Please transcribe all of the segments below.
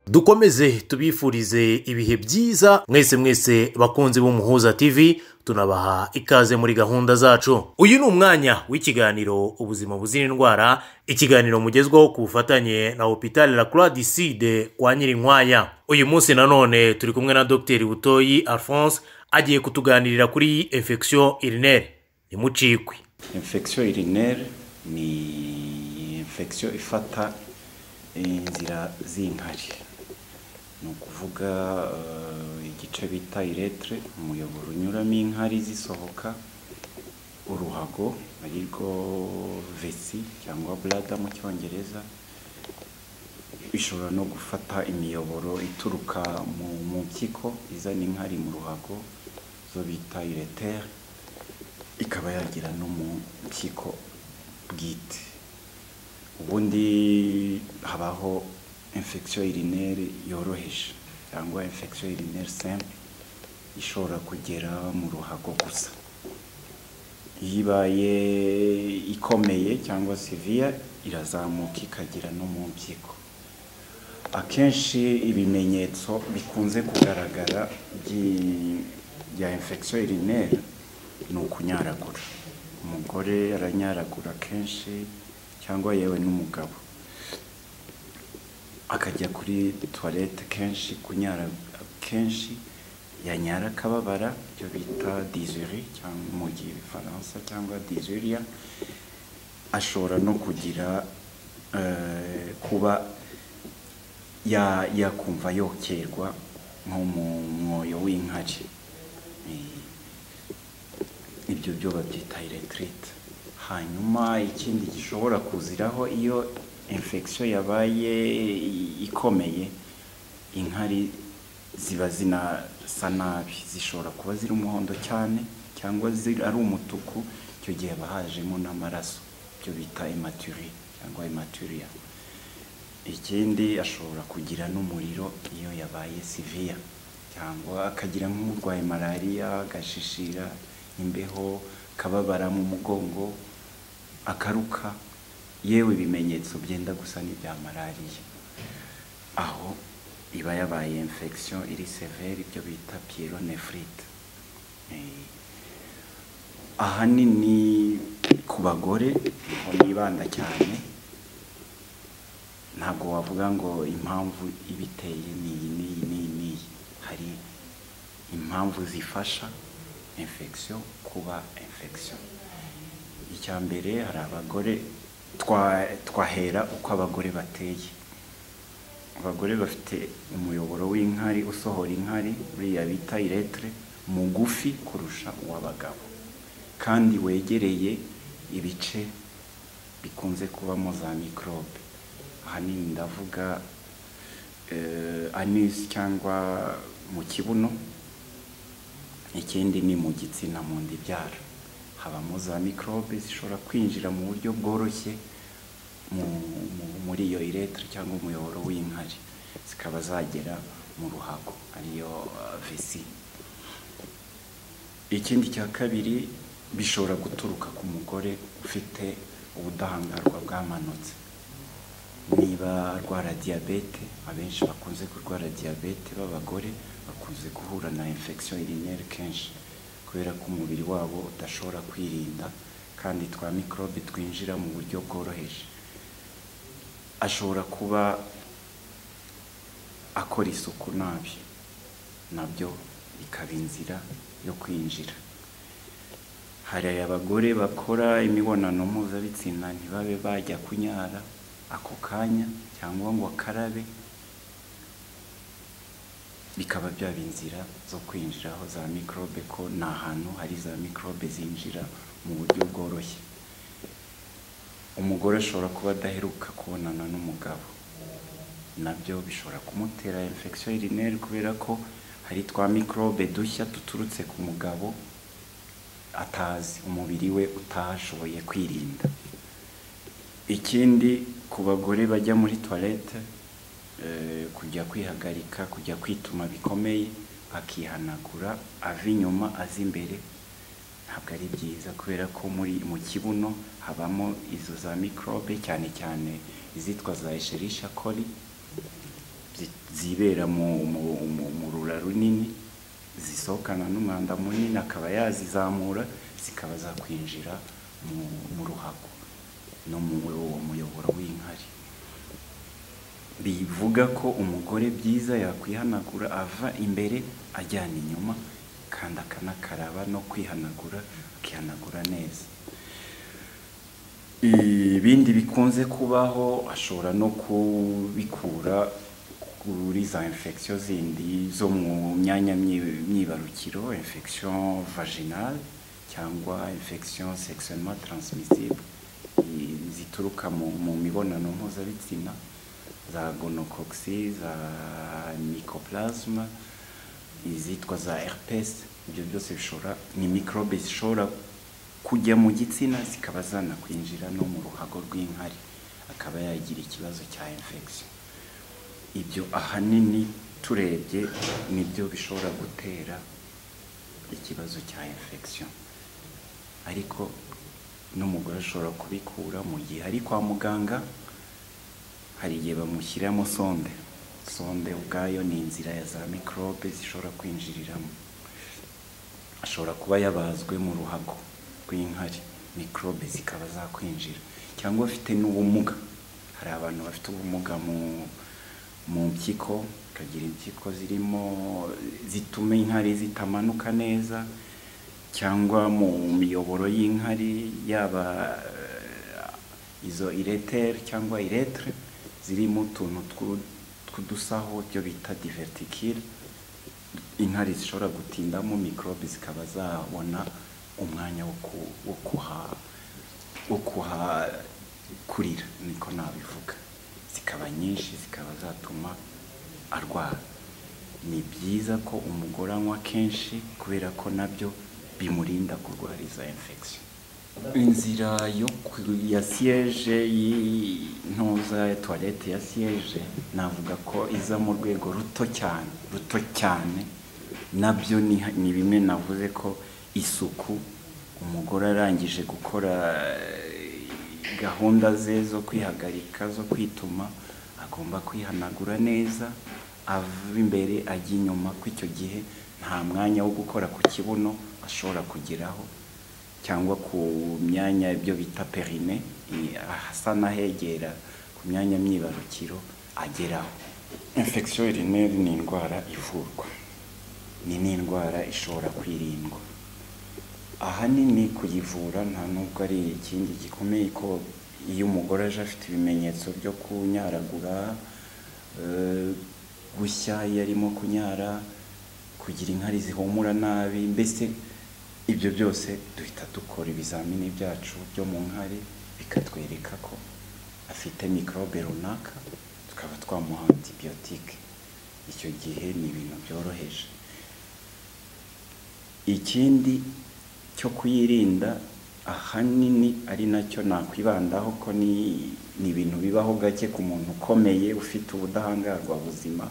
dukomeze tubifurize ibihe byiza mwese mwese bakunzi b'umuhuza tv tunabaha ikaze muri gahunda zacu uyu ni umwanya w'ikiganiro ubuzima buzira indwara ikiganiro mugezwaho ku bufatanye na hopitali la croix du sud kwa nyirinkwaya uyu munsi nanone turi kumwe na dr butoyi alphonse agiye kutuganirira kuri infection urinere imucikwe infection urinere ni infection ifata inzira z'inkari ni ukuvuga eh, igice bita iretre umuyoboro unyuramo inkari zisohoka uruhago ari rwo vesi cyangwa blada mu cyongereza bishobora no gufata imiyoboro ituruka mu mu mpyiko izana inkari mu ruhago zo bita iretere ikaba yagira no mu mpyiko bwite ubundi habaho infection urinere yoroheje cyangwa infection urinere simple ishobora kugera mu ruhago gusa iyo ibaye ikomeye cyangwa seviya irazamuka ikagera no mu mpyiko akenshi ibimenyetso bikunze kugaragara by'i- bya infection urinere ni ukunyaragura umugore aranyaragura kenshi cyangwa yewe n'umugabo akajya kuri tuwarete kenshi kunyara kenshi yanyara akababara ibyo bita dizuri cyangwa mu gihe ifaransa cyangwa dizuriya ashobora no kugira eh, kuba ya- yakumva yokerwa nko mu mwoyo w'inkari Eh, ibyo byo babyita eretirite hanyuma ikindi gishobora kuziraho iyo infection yabaye i- ikomeye inkari ziba zinasa nabi zishobora kuba ziri umuhondo cyane cyangwa ziri- ari umutuku icyo gihe haba hajemo n'amaraso ibyo bita ematuri cyangwa ematuriya ikindi ashobora kugira n'umuriro iyo yabaye siviya cyangwa akagira nk'urwaye malariya agashishira imbeho akababara mu mugongo akaruka yewe ibimenyetso byenda gusa n'ibya malariya aho iba yabaye infection iri severe ibyo bita pieronefrite Eh, ahanini ku bagore niho nibanda cyane ntabwo wavuga ngo impamvu ibiteye ni iyi n'iyi n'iyi n'iyi hari impamvu zifasha infection kuba infection icya mbere hari abagore twa- twahera uko abagore bateye abagore bafite umuyoboro w'inkari usohora inkari buriya bita iretere mugufi kurusha uw'abagabo kandi wegereye ibice bikunze kubamo za mikorobe ahanini ndavuga eh, anus cyangwa mu kibuno ikindi ni mu gitsina mu nda ibyara habamo za mikorobe zishobora kwinjira mu buryo bworoshye mu- mu- muri iyo iretere cyangwa umuyoboro w'inkari zikaba zagera mu ruhago ariyo eh, vesi ikindi cya kabiri bishobora guturuka ku mugore ufite ubudahangarwa bwamanutse niba arwara diyabete abenshi bakunze kurwara diyabete b'abagore bakunze guhura na infection urinere kenshi kubera ko umubiri wabo udashobora kwirinda kandi twa mikorobe twinjira mu buryo bworoheje ashobora kuba akora isuku nabi nabyo bikaba inzira yo kwinjira hari abagore bakora imibonano mpuzabitsina ntibabe bajya kunyara ako kanya cyangwa ngo akarabe bikaba byaba inzira zo kwinjiraho za mikorobe ko ni ahantu hari za mikorobe zinjira mu buryo bworoshye umugore ashobora kuba adaheruka kubonana n'umugabo nabyo bishobora kumutera infection urinere kubera ko hari twa mikorobe dushya duturutse ku mugabo atazi umubiri we utashoboye kwirinda ikindi ku bagore bajya muri toilette eh, kujya kwihagarika kujya kwituma bikomeye akihanagura ava inyuma aza imbere ntabwo ari byiza kubera ko muri mu kibuno habamo izo za mikorobe cyane cyane izitwa za escherisha coli zi- zibera mu mu- mu- mu rura runini zisohokana n'umwanda munini akaba yazizamura zikaba zakwinjira mu- mu ruhago no mu uwo muyoboro w'inkari bivuga ko umugore byiza yakwihanagura ava imbere ajyana inyuma kandi akanakaraba no kwihanagura akihanagura neza ibindi bikunze kubaho ashobora no kubikura kuri za infection zindi zo mu myanya myi- myibarukiro infection vaginale cyangwa infection sexuellement transmissible i- zituruka mu, mu mibonano mpuzabitsina za gonocoxi za mycoplasma izitwa za herpes ibyo byose bishobora ni microbe zishobora kujya mu gitsina zikaba zanakwinjira no mu ruhago rw'inkari akaba yagira ikibazo cya infection ibyo ahanini turebye nibyo bishobora gutera ikibazo cya infection ariko n'umugore ashobora kubikura mu gihe ari kwa muganga hari igihe bamushyiramo sonde sonde ubwayo ni inzira ya za mikorobe zishobora kwinjiriramo ashobora kuba yabazwe mu ruhago rw'inkari mikorobe zikaba zakwinjira cyangwa afite n'ubumuga hari abantu bafite ubumuga mu mu mpyiko bakagira impyiko zirimo zituma inkari zitamanuka neza cyangwa mu miyoboro y'inkari yaba eh, izo iretere cyangwa iretere zirimo utuntu tw'u- tw'udusaho byo bita divertikire inkari zishobora gutindamo mikorobe zikaba zabona umwanya wo ku- wo kuha wo kuhakurira niko nabivuga zikaba nyinshi zikaba zatuma arwara ni byiza ko umugore anywa kenshi kubera ko nabyo bimurinda kurwara iza infection inzira yo ku- ya siyeje y'intuza ya tuwarete ya siyeje navuga ko iza mu rwego ruto cyane ruto cyane nabyo ni ni bimwe navuze ko isuku umugore arangije gukora eh, gahunda ze zo kwihagarika zo kwituma agomba kwihanagura neza ava imbere ajya inyuma ko icyo gihe nta mwanya wo gukora ku kibuno ashobora kugeraho cyangwa ku myanya ibyo bita perine i- ahasa n'ahegera ku myanya myibarukiro ageraho infection urinaire ni indwara ivurwa ni n'indwara ishobora kwirindwa ahanini kuyivura nta nubwo ari ikindi gikomeye ko iyo umugore aje afite ibimenyetso byo kunyaragura eh, gushya iyo arimo kunyara kugira inkari zihumura nabi mbese ibyo byose duhita dukora ibizamini byacu byo mu nkari bikatwereka ko afite mikorobe runaka tukaba twamuha antibiyotike icyo gihe ni ibintu byoroheje ikindi cyo kuyirinda ahanini ari nacyo nakwibandaho ko ni ni ibintu bibaho gake ku muntu ukomeye ufite ubudahangarwa buzima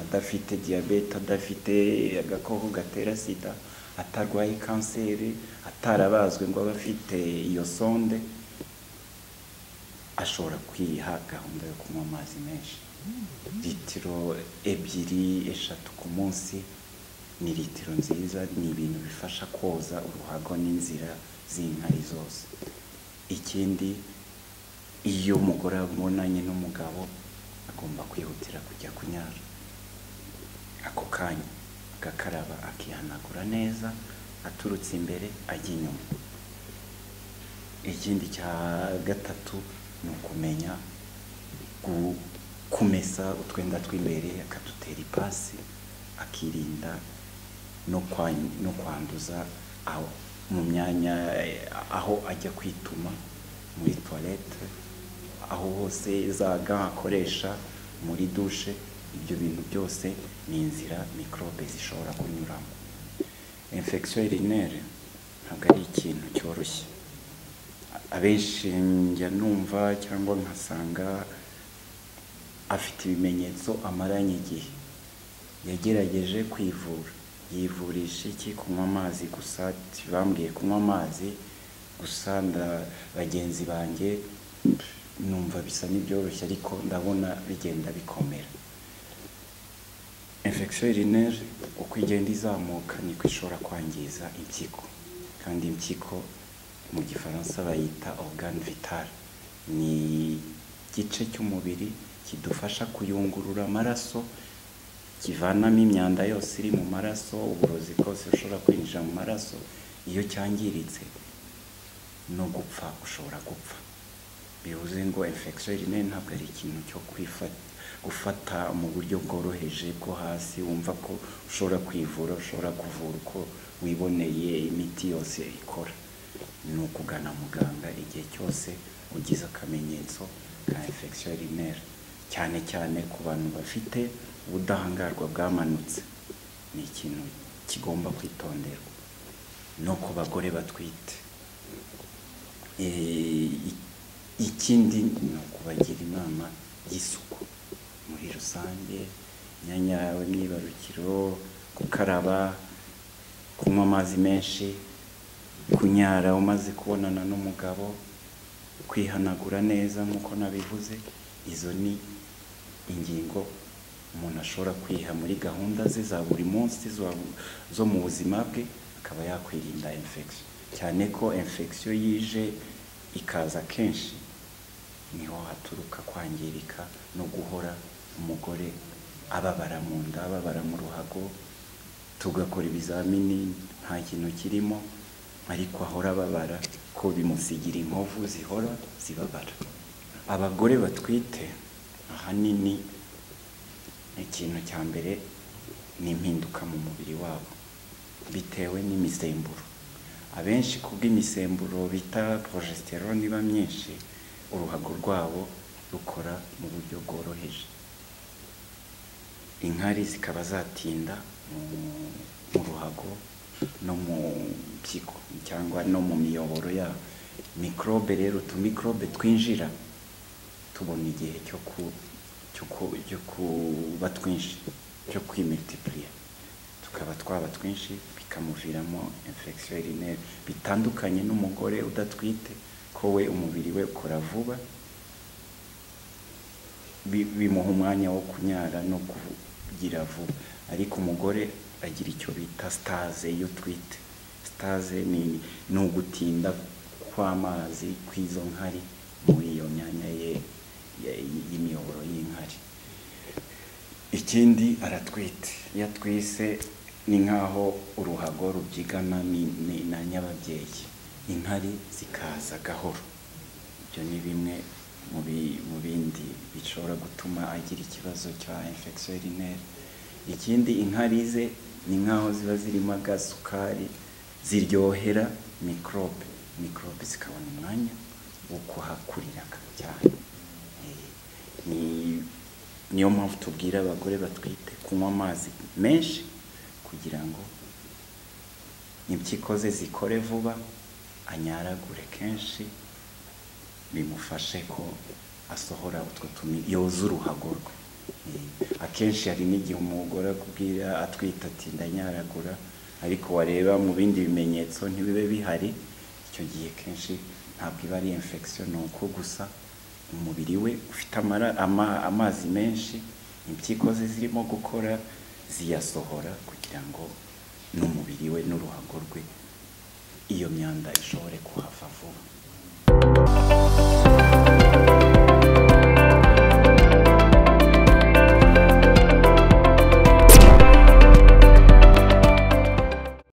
adafite diyabete adafite agakoko gatera sida atarwaye kanseri atarabazwe ngo abe afite iyo sonde ashobora kwiha gahunda yo kunywa amazi menshi litiro ebyiri eshatu ku munsi ni litiro nziza ni ibintu bifasha koza uruhago n'inzira z'inkari zose ikindi iyo umugore abonanye n'umugabo agomba kwihutira kujya kunyara ako kanya agakaraba akihanagura neza aturutse imbere ajya inyuma ikindi cya gatatu ni ukumenya gu- kumesa utwenda tw'imbere akadutera ipasi akirinda no kwa- no kwanduza aho mu myanya eh, aho ajya kwituma muri toilette aho hose za ga akoresha muri dushe ibyo bintu byose ni inzira mikorobe zishobora kunyuramo infection urinaire ntabwo ari ikintu cyoroshye abenshi njya numva cyangwa nkasanga afite ibimenyetso amaranye igihe yagerageje kwivura yivurisha iki kunywa amazi gusa bambwiye kunywa amazi gusa nda- bagenzi banjye numva bisa n'ibyoroshye ariko ndabona bigenda bikomera infection urineri uko igenda izamuka niko ishobora kwangiza impyiko kandi impyiko mu gifaransa bayita organe vital ni igice cy'umubiri kidufasha kuyungurura amaraso kivanamo imyanda yose iri mu maraso uburozi bwose bushobora kwinjira mu maraso iyo cyangiritse no gupfa ushobora gupfa bivuze ngo infection urineri ntabwo ari ikintu cyo kwifata gufata mu buryo bworoheje bwo hasi wumva ko ushobora kwivura ushobora kuvura uko wiboneye imiti yose ikora ni ukugana muganga igihe cyose ugize akamenyetso ka infection urineri cyane cyane ku bantu bafite ubudahangarwa bwamanutse ni ikintu kigomba kwitonderwa no ku bagore batwite Eh, ikindi ni ukubagira inama y'isuku muri rusange imyanya yawe myibarukiro gukaraba kunywa amazi menshi kunyara umaze kubonana n'umugabo kwihanagura neza nk'uko nabivuze izo ni ingingo umuntu ashobora kwiha muri gahunda ze za buri munsi zo- zo mu buzima bwe akaba yakwirinda infection cyane ko infection yije ikaza kenshi niho haturuka kwangirika no guhora umugore ababara mu nda ababara mu ruhago tugakora ibizamini nta kintu kirimo ariko ahora ababara ko bimusigira inkovu zihora zibabara abagore batwite ahanini ikintu cya mbere ni impinduka mu mubiri wabo bitewe n'imisemburo abenshi kubw'imisemburo bita porogesteron iba myinshi uruhago rwabo rukora mu buryo bworoheje inkari zikaba zatinda mu- mu ruhago no mu mpyiko cyangwa no mu miyoboro yabo mikorobe rero utumikorobe twinjira tubona igihe cyo ku- cyo ku- cyo kuba twinshi cyo kwimultipuriya tukaba twaba twinshi bikamuviramo infection urinaire bitandukanye n'umugore udatwite ko we umubiri we ukora vuba bi- bimuha umwanya wo kunyara no kugira vuba ariko umugore agira icyo bita sitaze iyo twite sitaze ni ni ugutinda kw'amazi kw'izo nkari muri iyo myanya ye ye- y'imiyoboro y'inkari ikindi aratwite iyo atwise ni nk'aho uruhago rubyigana ni- ni- na nyababyeyi inkari zikaza gahoro ibyo ni bimwe mu bi- mu bindi bishobora gutuma agira ikibazo cya infection urinaire ikindi inkari ze ni nk'aho ziba zirimo agasukari ziryohera mikorobe mikorobe zikabona umwanya wo kuhakurira cyane Eh, ni niyo mpamvu tubwira abagore batwite kunywa amazi menshi kugira ngo impyiko ze zikore vuba anyaragure kenshi bimufashe ko asohora utwo tumi yoza uruhago rwe Eh, akenshi hari n'igihe umugore akubwira atwite ati ndanyaragura ariko wareba mu bindi bimenyetso ntibibe bihari icyo gihe kenshi ntabwo iba ari infection ni uko gusa umubiri we ufite amara- ama- amazi menshi impyiko ze zirimo gukora ziyasohora kugira ngo n'umubiri we n'uruhago rwe iyo myanda ishobore kuhava